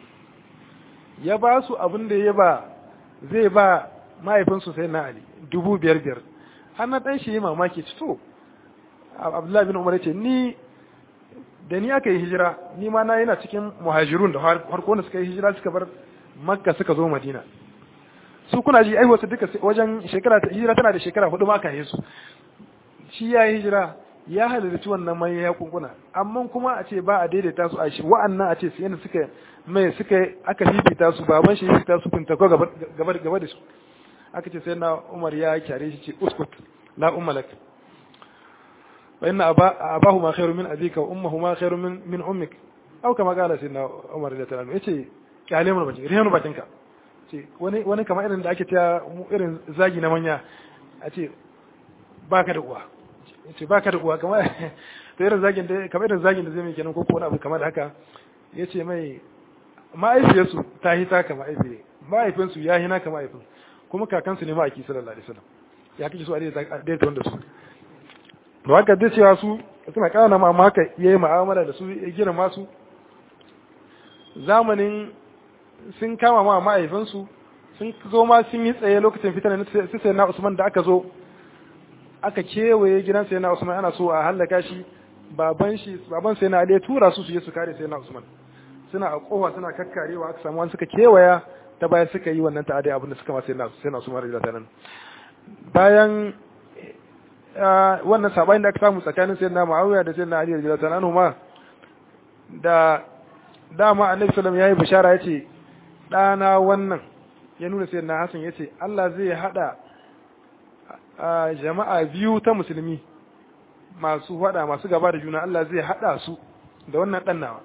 ya ba su abin da ya ba zai ba mahaifinsu sai na Ali dubu biyar biyar har na ɗan shi yi mamaki to Abdullahi bin Umar ya ce ni da ni aka yi hijira ni ma na yana cikin muhajirun da harko da suka yi hijira suka bar makka suka zo madina su kuna ji ai wasu duka wajen shekara ta hijira tana da shekara hudu ma yi su shi ya yi hijira ya halarci wannan mai ya kunkuna amma kuma a ce ba a daidaita su a shi wa'annan a ce su yana suka mai suka aka fifita su baban shi fifita su finta ko gaba gaba da su aka ce sai na umar ya kyare shi ce uskut la ummalak fa inna abahuma khairu min abika wa ummahuma khairu min min ummik aw kama qala sayyidina Umar radiyallahu anhu yace kyale mu bakin rihan bakin ka ce wani wani kamar irin da ake ta irin zagi na manya a ce baka da uwa yace baka da uwa kamar to irin zagin da kamar irin zagin da zai mai kenan ko ko wani abu kamar da haka yace mai ma'aifiyarsu ta hita ka ma'aifiye ma'aifinsu ya hina ka ma'aifin kuma kakansu ne ma'aiki sallallahu alaihi wasallam ya kike so a daidaita wanda su da haka dai cewa su suna kana ma amma haka yayi mu'amala da su ya gina masu zamanin sun kama ma ma'aifinsu sun zo ma sun yi tsaye lokacin fitar na sai na Usman da aka zo aka kewaye gidan sai na Usman ana so a hallaka shi baban shi baban sai na Ali ya tura su su je su kare sai na Usman suna a kowa suna kakkarewa aka samu wani suka kewaya ta bayan suka yi wannan ta'adai abin da suka ma sai na sai na Usman radiyallahu nan bayan wannan sabanin da aka samu tsakanin sayyidina Muawiya da sayyidina Ali radiyallahu anhu ma da dama Annabi sallallahu alaihi wasallam yayi bishara yace dana wannan ya nuna sayyidina Hassan yace Allah zai hada jama'a biyu ta musulmi masu hada masu gaba da juna Allah zai hada su da wannan dan nawa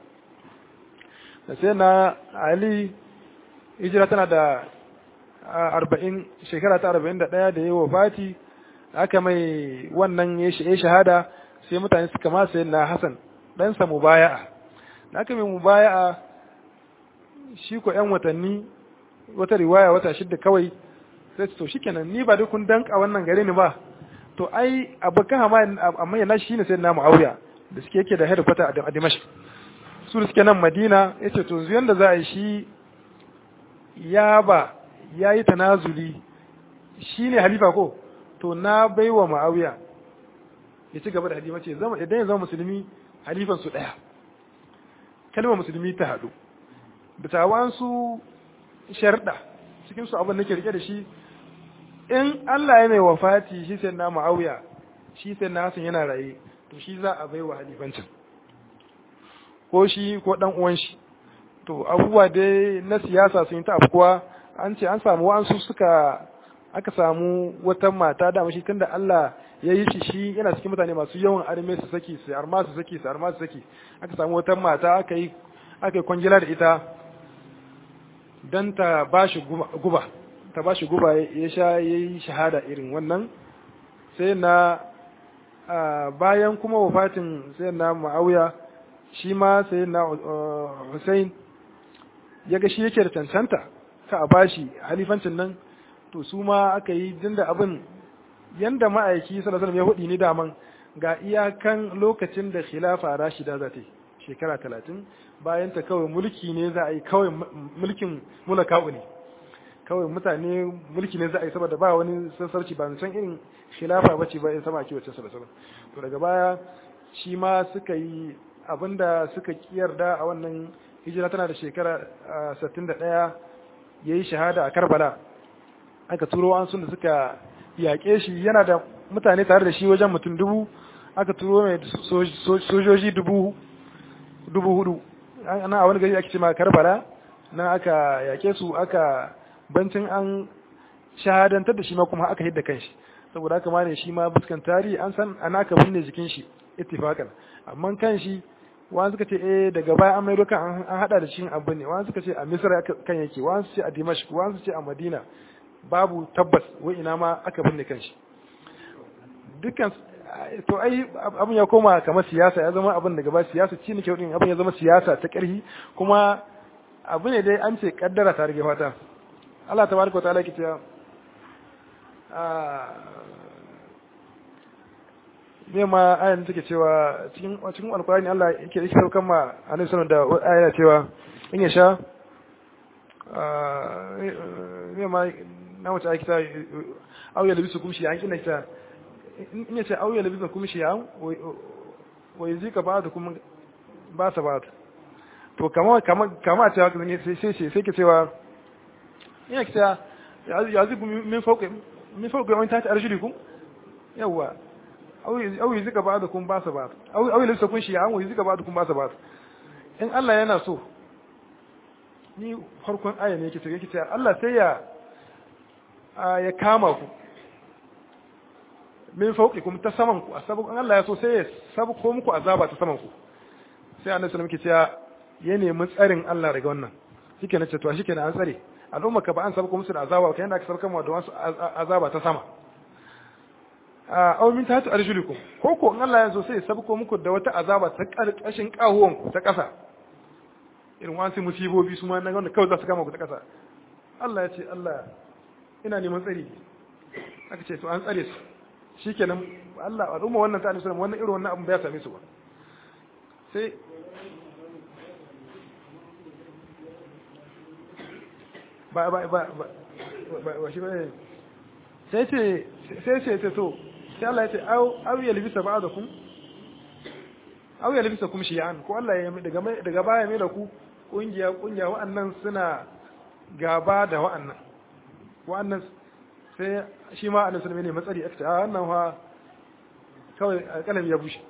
da sai na Ali hijira tana da arba'in shekara ta arba'in da ɗaya da ya wafati aka mai wannan ya shahada sai mutane suka ma sai na Hassan ɗansa mubaya'a da aka mai mubaya'a shi ko ‘yan watanni wata riwaya wata shidda kawai sai to shikenan ni ba duk kun danka wannan gare ni ba to ai abokan amma yana shi ne sai na Muawiya da suke yake da headquarter a Dimashq su suke nan Madina yace to zuyan da za a yi shi ya ba yayi tanazuli shine halifa ko to na baiwa Muawiya ya ci gaba da halima ce zama idan ya zama musulmi halifan su daya kalmar musulmi ta hadu da tawan su sharda cikin su abin nake rike da shi in Allah ya mai wafati shi sai na Muawiya shi sai na Hassan yana raye to shi za a baiwa halifancin ko shi ko dan uwan shi to abubuwa dai na siyasa sun yi ta afkuwa an ce an samu wa'ansu suka aka samu wata mata da mashi tunda Allah ya yi shi shi yana cikin mutane masu yawan arme su saki su arma su saki su arma su saki aka samu wata mata aka yi aka yi kwangila da ita dan ta bashi guba ta bashi guba ya sha yayi shahada irin wannan sai na bayan kuma wafatin sai na Muawiya shi ma sai na Hussein ya ga shi yake da cancanta ka a bashi halifancin nan to su ma aka yi dinda abin yanda ma'aiki sallallahu alaihi ya hudi ni daman ga iyakan lokacin da khilafa rashida za ta yi shekara talatin bayan ta kawai mulki ne za a yi kawai mulkin mulaka'u ne kawai mutane mulki ne za a yi saboda ba wani sassarci ba san irin khilafa bace ba in sama ake wacce sallallahu alaihi to daga baya shi ma suka yi abinda suka kiyarda a wannan hijira tana da shekara 61 yayi shahada a Karbala aka turo an sun da suka yaƙe shi yana da mutane tare da shi wajen mutum dubu aka turo mai sojoji dubu dubu hudu ana a wani gari ake ce ma Karbala nan aka yaƙe su aka bancin an shahadantar da shi ma kuma aka hidda kanshi saboda haka ma ne shi ma buskan tarihi an san ana aka binne jikin shi ittifaqan amma kan shi wani suka ce eh daga baya an maido kan an hada da shi abu ne wani suka ce a misra kan yake wani su ce a dimashq wani su ce a madina babu tabbas wai ina ma aka binne kan shi dukkan to ai abin ya koma kamar siyasa ya zama abin da gaba siyasa ci ne kyau abin ya zama siyasa ta ƙarfi kuma abu ne dai an ce kaddara ta rage fata Allah tabaraka wa ta'ala ke cewa ne ma ayan take cewa cikin cikin alkurani Allah yake yake saukan ma annabi sallallahu da aya cewa in ya sha ne ma na wata aiki ta au ya labisu kumshi an kina ta in ya ce au ya labisu kumshi an wai zika ba da kuma ba sa ba to kama kama kama ta sai sai sai ke cewa ina kita ya zibu min fauke min fauke wani tati arjulikum yawa au yi zika ba da kun ba sa ba au yi lissa kun shi an yi zika ba da kun ba sa ba in Allah yana so ni farkon aya ne yake yake cewa Allah sai ya ya kama ku min fawqikum ta saman ku asabu Allah ya so sai ya sabu ko muku azaba ta saman ku sai annabi sallallahu alaihi wasallam ke cewa ya nemi tsarin Allah daga wannan shike na ce to shike na an tsare al'umma ka ba an sabu musu da azaba kai yanda aka sarkar mu da wasu azaba ta sama a aw min tahtu arjulikum ko ko in Allah ya so sai ya sabu muku da wata azaba ta karkashin kahuwan ku ta kasa irin wasu musibobi su ma na wanda kawai za su kama ku ta kasa Allah ya ce Allah ina neman tsari aka ce to an tsare su shikenan Allah al'umma wannan ta annabi wannan irin wannan abin ba ya same su ba sai ba ba ba ba ba shi ba sai ce sai ce ce to sai Allah ya ce au au ya libisa ba'dakum au ya libisa kum shi'an ko Allah ya daga daga baya mai da ku kungiya kungiya wa'annan suna gaba da wa'annan wa'annan sai shi ma annabi sallallahu alaihi matsari aka ce a wannan fa kawai alƙalam ya bushe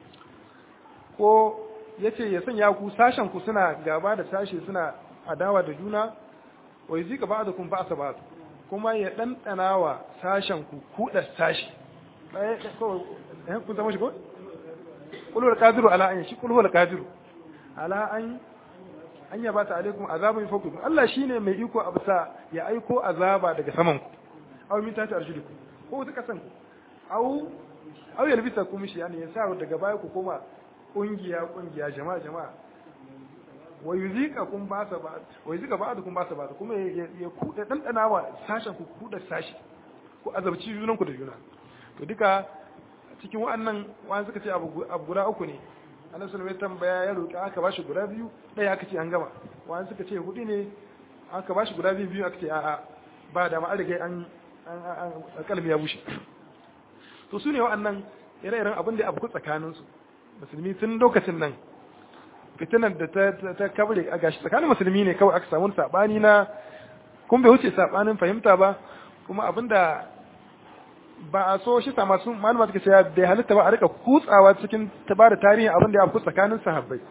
ko yace ya sanya ku sashen ku suna gaba da sashi suna adawa da juna wa yuzika ba'dukum ba'sa ba'd kuma ya dandana wa sashen ku kuda sashi eh ko eh kun zama shi ko qul huwal qadiru ala an shi qul huwal qadiru ala an an yaba ta alaikum azabun fawqikum Allah shine mai iko a bisa ya aiko azaba daga saman ku aw min tati arjulikum ko ta kasan ku aw aw yalbisa kum shi yani ya sa daga baya ku koma kungiya kungiya jama'a jama'a wa yuzika kun ba sa ba wa yuzika ba da kun ba sa ba kuma ya ku da dandana wa sashen ku ku da sashi ku azabci junan ku da juna to duka cikin wa'annan wa'an suka ce abu guda uku ne annabi sallallahu alaihi tambaya ya roki aka bashi guda biyu ɗaya aka ce an gama wa'an suka ce hudu ne aka bashi guda biyu biyu aka ce a'a ba da ma an riga an an kalmi ya bushe to su ne wa'annan ire-iren abin da abu tsakaninsu musulmi tun lokacin nan fitinar da ta ta kabre a gashi tsakanin musulmi ne kawai aka samu sabani na kun bai wuce sabanin fahimta ba kuma abinda ba a so shi sama sun malama suka ce bai halitta ba a rika kutsawa cikin ta bada tarihin abin da ya afku tsakanin sahabbai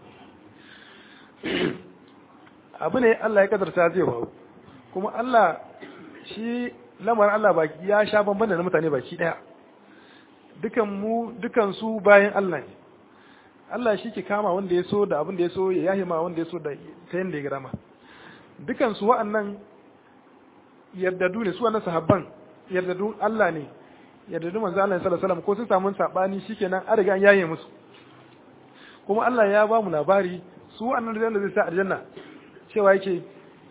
abu ne Allah ya kadarta zai faru kuma Allah shi lamarin Allah baki ya sha bamban da na mutane baki daya dukan mu dukan su bayan Allah ne Allah shi ke kama wanda ya so da abin da ya so ya yahi ma wanda ya so da ta yanda ya gama dukan su wa'annan yardadu ne su wannan sahabban yardadu Allah ne yardadu manzo Allah sallallahu alaihi wasallam ko sun samu sabani shikenan an riga an yaye musu kuma Allah ya ba mu labari su wa'annan da zai sa aljanna cewa yake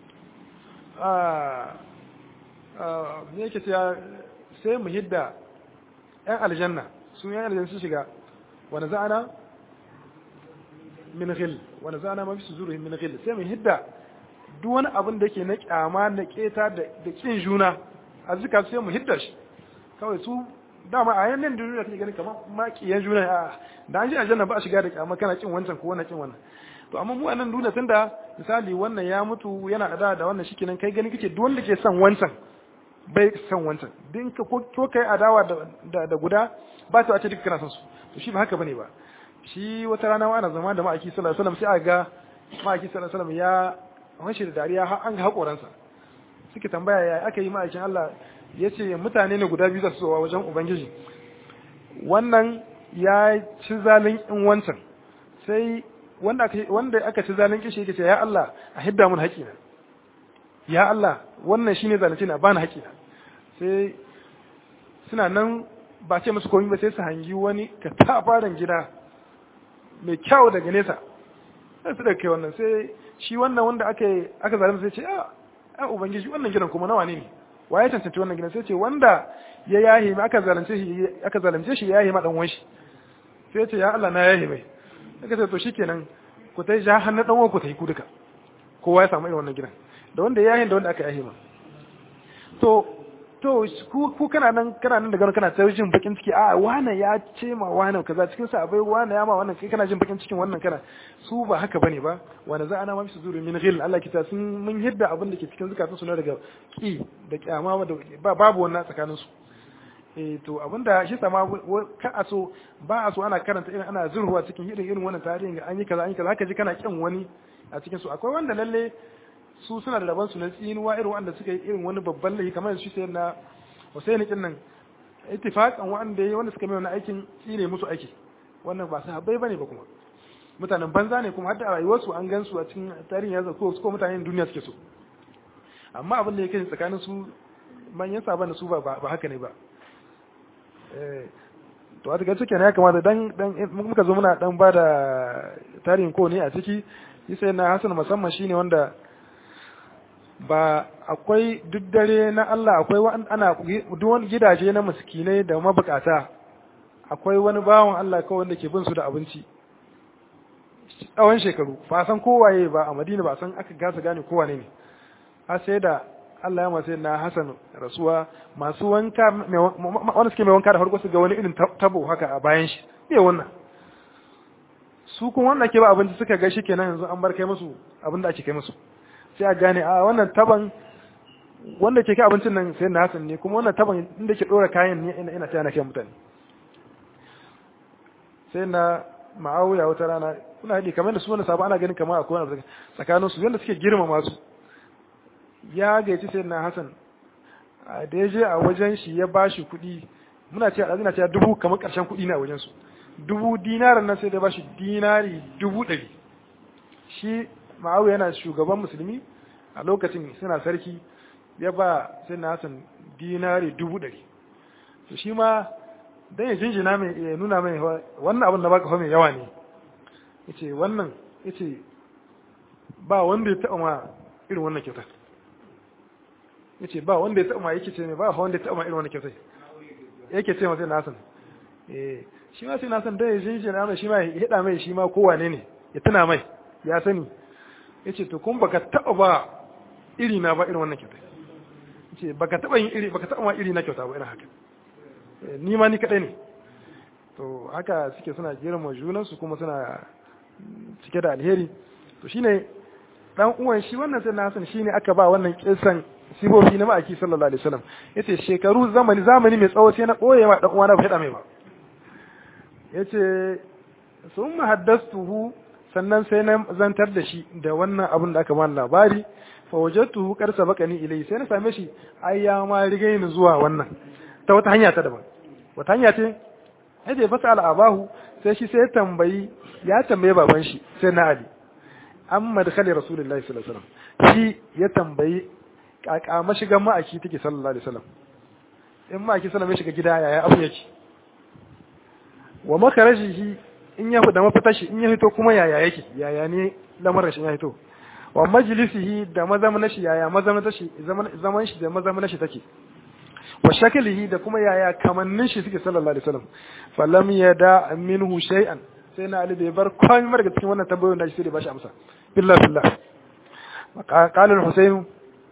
a ne yake cewa sai mu hidda ‘yan aljanna sun yan aljanna sun shiga wani za'ana min ghil wani za'ana mafi su zuru min ghil sai mu hidda duk wani abin da ke na kyama na keta da kin juna a zika sai mu hidda shi kawai su dama a yanin da duniya kake ganin kamar makiyan juna a da an ji aljanna ba a shiga da kyama kana kin wancan ko wannan kin wannan to amma mu a nan duniya tunda misali wannan ya mutu yana da da wannan shikenan kai gani kake duk wanda ke son wancan bai son wancan din ka ko kai adawa da da guda ba ta wace duka kana son su to shi ba haka bane ba shi wata rana wa ana zama da ma'aiki sallallahu alaihi wasallam sai a ga ma'aiki sallallahu alaihi wasallam ya wanshi da dariya har an ga hakoransa suke tambaya ya aka yi ma'aikin Allah ya ce mutane ne guda biyu za su zowa wajen ubangiji wannan ya ci zalin in wancan sai wanda aka wanda aka ci zalin kishi yake ce ya Allah a hidda mun haƙina ya Allah wannan shine zalunci na bani haƙina sai suna nan ba ce musu komai ba sai su hangi wani ka ta faran gida mai kyau daga nesa sai su kai wannan sai shi wannan wanda aka aka zalunta sai ce a a ubangiji wannan gidan kuma nawa ne ne waye tantance wannan gidan sai ce wanda ya yahi ma aka zalunce shi aka zalunce shi ya yahi ma dan uwan shi sai ce ya Allah na yahi mai aka ce to shikenan ku tai ja hannu dan uwan ku tai ku duka kowa ya samu irin wannan gidan da wanda ya yahi da wanda aka yahi ma to to ku ku kana nan kana nan daga kana ta jin bakin ciki a wane ya ce ma wane kaza cikin sa abai wane ya ma wannan kai kana jin bakin cikin wannan kana su ba haka bane ba wanda za ana ma su zuru min ghil Allah kita sun mun hidda abin da ke cikin zakatun su na daga ki da kyama da babu wannan tsakanin su eh to abinda shi sama ka aso ba a so ana karanta irin ana zurhuwa cikin irin irin wannan tarihin ga an yi kaza an yi kaza haka ji kana kin wani a cikin su akwai wanda lalle su suna da rabon su na tsinuwa irin wanda suka yi irin wani babban laifi kamar shi sai na Hussein kin nan ittifaqan wanda yayi wanda suka mai wannan aikin shine musu aiki wannan ba sahabbai bane ba kuma mutanen banza ne kuma hadda a rayuwarsu an gan su a cikin tarihin yanzu ko ko mutanen duniya suke so amma abin da yake tsakanin su manyan saban su ba ba haka ne ba eh to a daga cikin ya kamata dan dan muka zo muna dan bada tarihin ko ne a ciki sai na Hassan musamman shine wanda ba akwai duk dare na Allah akwai ana duk wani gidaje na miskinai da mabukata akwai wani bawan Allah kawai wanda ke bin su da abinci tsawon shekaru ba san kowaye ba a Madina ba san aka gasa gane kowane ne har sai da Allah ya masu na Hassan rasuwa masu wanka wanda suke mai wanka da farko su ga wani irin tabo haka a bayan shi me wannan su kuma wanda ke ba abinci suka ga shi kenan yanzu an bar kai musu abin da ake kai musu sai a gane a wannan taban wanda ke kai abincin nan sai na Hassan ne kuma wannan taban inda ke dora kayan ne ina ina tana na kai mutane sai na ma'awiya wata rana kuna haɗi kamar da su wani sabu ana ganin kamar akwai wani tsakanin su yadda suke girmama su ya gaici sai na Hassan da ya je a wajen shi ya ba shi kuɗi muna ce a ɗazina ce dubu kamar ƙarshen kuɗi na wajen su dubu dinarin nan sai da ba shi dinari dubu ɗari shi ma'awiya yana shugaban musulmi a lokacin suna sarki ya ba sai na Hassan dinari dubu ɗari to shi ma dan ya jinjina mai ya nuna mai wannan abin da baka fa mai yawa ne yace wannan yace ba wanda ya taɓa ma irin wannan kyautar yace ba wanda ya taɓa ma yake ce mai ba wanda ya taɓa ma irin wannan kyautar yake ce masa nasan eh shi ma sai nasan dan ya jinjina mai shi ma ya hada mai shi ma kowane ne ya tuna mai ya sani yace to kun baka taɓa ba iri na ba irin wannan kyautar yace baka taɓa yin iri baka taɓa ma iri na kyauta ba irin haka ni ma ni kadai ne to haka suke suna girma junansu kuma suna cike da alheri to shine dan uwan shi wannan sai na san shine aka ba wannan kisan sibofi na ma'aiki sallallahu alaihi wasallam yace shekaru zamani zamani mai tsawo sai na koye ma dan uwana ba hada mai ba yace sun haddastuhu sannan sai na zantar da shi da wannan abin da aka bani labari fa wajadtuhu qad sabaqani ilai sai na same shi ai ya ma riga ni zuwa wannan ta wata hanya ta daban wata hanya ce sai da ya fasa al'abahu sai shi sai ya tambayi ya tambaye baban shi sai na ali an madkhali rasulullahi sallallahu alaihi wasallam shi ya tambayi kaka mashigan ma'aki take sallallahu alaihi wasallam in ma'aki sallallahu alaihi shiga gida yaya abu yake wa makarajihi in ya da mafitar shi in ya fito kuma yaya yake yaya ne lamarin shi ya fito wa majlisihi da mazamna shi yaya mazamna shi zaman shi da mazamna shi take wa shakalihi da kuma yaya kamannin shi suke sallallahu alaihi wasallam falam yada minhu shay'an sai na ali bai bar komai mar daga cikin wannan tambayoyin da shi sai da bashi amsa billahi billah qala al-husayn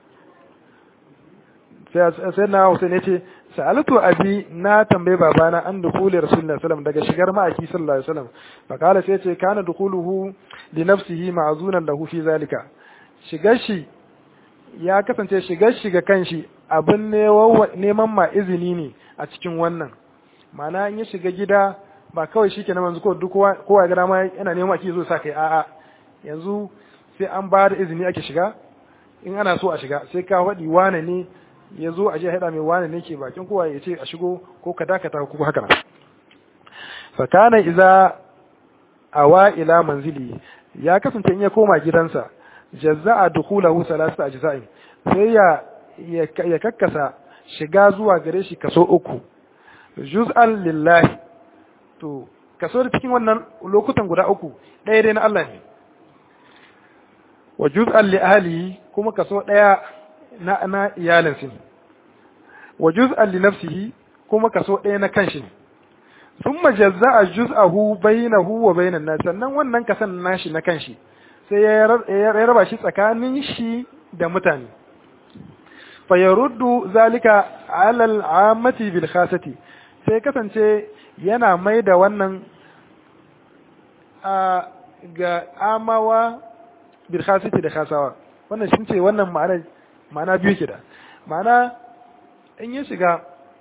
sai na husayn yace sa'altu abi na tambaye babana an dukuli rasulullahi sallallahu daga shigar ma'aki sallallahu alaihi wasallam fa qala sai yace kana dukuluhu li nafsihi ma'zunan lahu fi zalika shigar shi ya kasance shigar shi ga kanshi abin neman ma izini ne a cikin wannan mana in ya shiga gida ba kawai shi kenan yanzu duk kowa gida ma yana neman ake zo sa kai a'a yanzu sai an ba da izini ake shiga in ana so a shiga sai ka faɗi wane ne ya zo a je haɗa mai wane ne ke bakin kowa ya ce a shigo ko ka dakata ko haka nan fakana iza awa ila manzili ya kasance in ya koma gidansa jazza'a dukhulahu salasa ajza'in sai ya ya kakkasa shiga zuwa gare shi kaso uku juz'an lillahi to kaso da cikin wannan lokutan guda uku ɗaya dai na Allah ne wa juz'an li ahlihi kuma kaso ɗaya na na iyalinsa wa juz'an li nafsihi kuma kaso ɗaya na kanshi ne thumma jazza'a juz'ahu bainahu wa bainan nas sannan wannan kasan nashi na kanshi sai ya raba shi tsakanin shi da mutane fayaruddu zalika alal amati bil khasati sai kasance yana mai da wannan a ga amawa bil khasati da khasawa wannan shi ce wannan ma'ana ma'ana biyu ke da ma'ana in ya shiga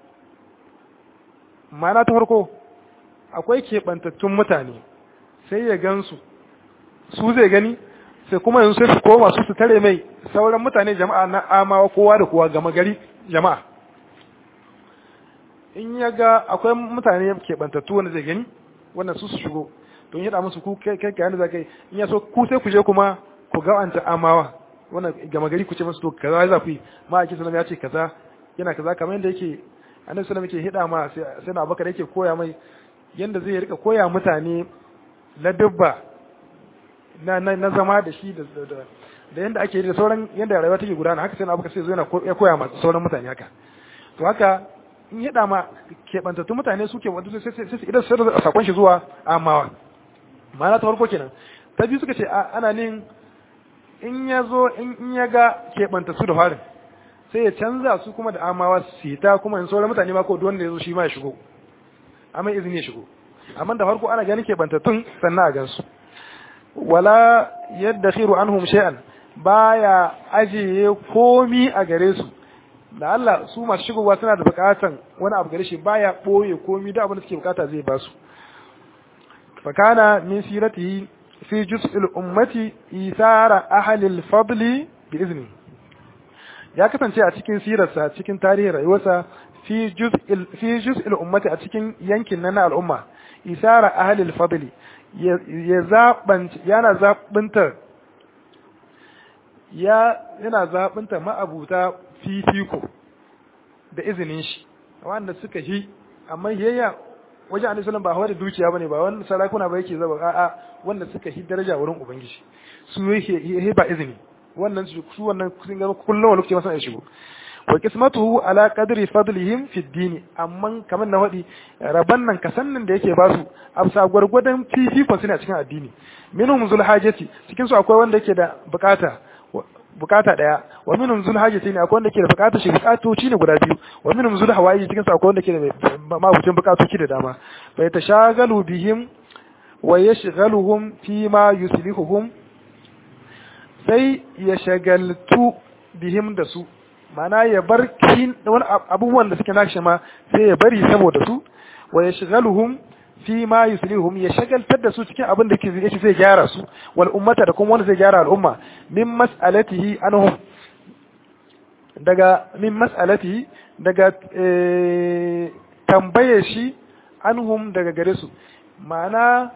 ma'ana ta farko akwai keɓantattun mutane sai ya gansu su zai gani sai kuma yanzu sai su koma su su tare mai sauran mutane jama'a na amawa kowa da kowa gama gari jama'a in ya ga akwai mutane keɓantattu wanda zai gani wannan su su shigo don yada musu ku kai kai yanda za kai in ya so ku sai ku je kuma ku ga anta amawa wannan gama gari ku ce musu to kaza za ku yi ma ake sanar ya ce kaza yana kaza kamar yadda yake annabi sallallahu alaihi hida ma sai na abubakar yake koya mai yanda zai rika koya mutane ladabba na na zama da shi da da yanda ake da sauran yanda rayuwa take gudana haka sai na abubakar sai zo yana koya ma sauran mutane haka to haka in hida ma keɓantattu mutane su ke wanda sai sai idan sai da sakon shi zuwa amawa ma'ana ta farko kenan ta biyu suka ce ana nin in ya zo in ya ga keɓantattu da farin sai ya canza su kuma da amawa su ta kuma in sauran mutane ma ko wanda ya zo shi ma ya shigo amma izini ya shigo amma da farko ana ganin keɓantattun sannan a gansu wala yadda khiru anhum shay'an baya ajiye komi a gare su da Allah su masu shigowa suna da bukatan wani abu gare shi baya boye komi da abin da suke bukata zai ba su fakana min siratihi fi juz'il ummati isara ahli al-fadli bi izni ya kasance a cikin sirarsa cikin tarihin rayuwarsa fi juz'il fi juz'il ummati a cikin yankin nan na al'umma isara ahli al-fadli ya zaban yana zabunta ya yana zabunta ma'abuta fifiko da izinin shi wanda suka yi amma yayya wajen annabi sallallahu ba hawa da dukiya bane ba wani sarakuna ba yake zaba a'a wanda suka yi daraja wurin ubangiji su yake ba izini wannan su wannan sun ga kullum lokaci masa ya shigo wa qismatuhu ala qadri fadlihim fi din amma kamar na wadi raban nan kasannin da yake basu amsa gwargwadon fifikon suna cikin addini minhum zul hajati cikin su akwai wanda yake da bukata bukata daya wa minhum zul hajati ne akwai wanda ke da bukata shi bukatoci ne guda biyu wa minhum zul hawaiji cikin su akwai wanda ke da mabucin bukatoci da dama bai tashagalu bihim wa yashghaluhum fi ma yuslihuhum sai ya shagaltu bihim da su mana ya bar kin wani abubuwan da suke nashi ma sai ya bari saboda su wa yashghaluhum fi ma yuslihuhum ya shagaltar da su cikin abin da yake zai gyara su wal ummata da kuma wanda zai gyara al'umma min mas'alatihi anhum daga min mas'alatihi daga tambaye shi anhum daga gare su ma'ana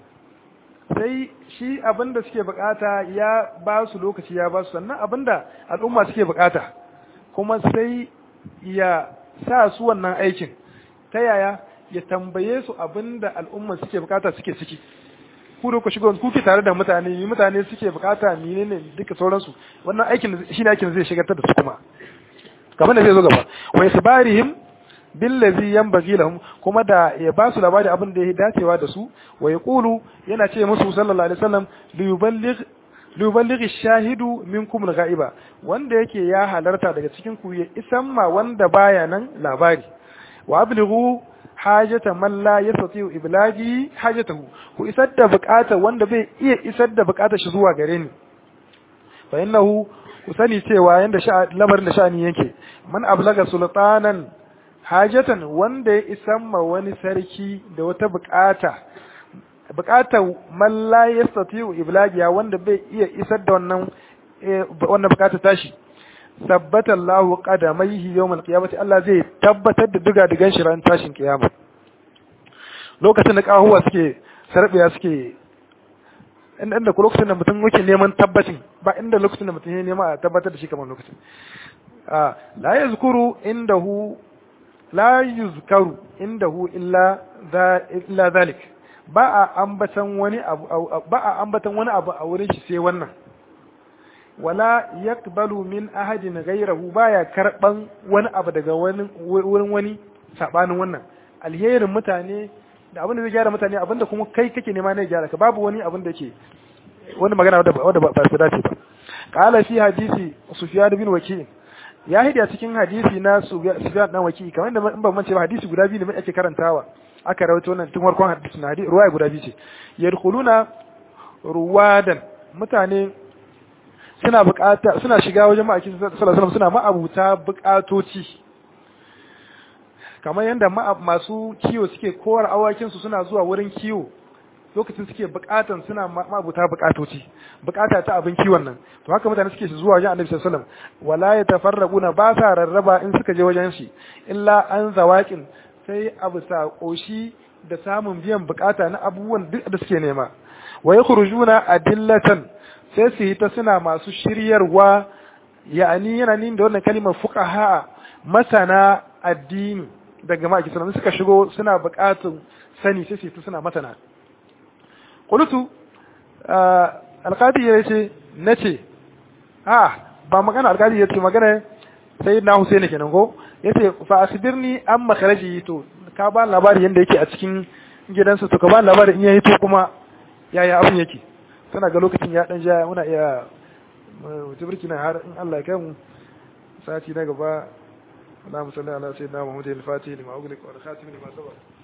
sai shi abin da suke bukata ya ba su lokaci ya ba su sannan abin da al'umma suke bukata kuma sai ya sa su wannan aikin ta yaya ya tambaye su abin da al'umma suke bukata suke ciki ku da ku shigo ku ke tare da mutane ni mutane suke bukata ni ne duka sauransu wannan aikin shi ne aikin zai shigartar da su kuma kamar da zai zo gaba wa isbarihim billazi yanbaghi lahum kuma da ya ba su labari abin da ya dacewa da su wa yaqulu yana ce musu sallallahu alaihi wasallam li yuballigh li yuballigh ash-shahidu minkum al-ghaiba wanda yake ya halarta daga cikin ku ya isan ma wanda baya nan labari wa ablighu hajata man la yastati iblagi hajatahu ku isar da bukata wanda bai iya isar da bukatar shi zuwa gare ni fa innahu ku sani cewa yanda lamarin da sha'ani yake man ablaga sultanan hajatan wanda ya isan ma wani sarki da wata bukata bukatar man la yastati iblagiya wanda bai iya isar da wannan wannan bukata tashi tabbata Allahu qadamaihi yawmal qiyamati Allah zai tabbatar da duga digan shi ran tashin kiyama lokacin da kahuwa suke sarbiya suke inda inda ku lokacin da mutum yake neman tabbacin ba inda lokacin da mutum ya nema a tabbatar da shi kamar lokacin a la yazkuru indahu la yuzkaru indahu illa illa zalik ba a ambatan wani abu ba a ambatan wani abu a wurin shi sai wannan wala yakbalu min ahadin ghayrahu baya karban wani abu daga wani wurin wani sabanin wannan alherin mutane da abin da zai gyara mutane abinda kuma kai kake nema ne gyara ka babu wani abin da yake wani magana wanda ba su dace ba qala fi hadisi sufyan bin waki ya hidi a cikin hadisi na sufyan dan waki kamar da in ban mance ba hadisi guda biyu ne ake karantawa aka rawaito wannan tun farkon hadisi na hadisi ruwaya guda biyu ce yadkhuluna ruwadan mutane suna bukata suna shiga wajen ma'aikin sallallahu alaihi wasallam suna ma'abuta bukatoci kamar yadda masu kiwo suke kowar awakin su suna zuwa wurin kiwo lokacin suke bukatan suna ma'abuta bukatoci bukata ta abin kiwon nan to haka mutane suke zuwa wajen annabi sallallahu alaihi wasallam wala yatafarraquna ba sa rarraba in suka je wajen shi illa an zawaqin sai abu sa koshi da samun biyan bukata na abubuwan duk da suke nema wa yakhrujuna adillatan sai su yi ta suna masu shiryarwa ya'ani yana nin da wannan kalimar fuqaha masana addini daga maki sunan suka shigo suna bukatun sani sai su suna masana qultu alqadi yace nace a ba magana alqadi yace magana sayyidina Husaini kenan ko yace fa asbirni an makharaji to ka ba labari yanda yake a cikin gidansa to ka ba labari in yayi to kuma yaya abin yake tana ga lokacin ya dan ja muna iya tubirki na har in Allah ya kai mu sati na gaba اللهم صل على سيدنا محمد الفاتح لما أغلق والخاتم لما سبق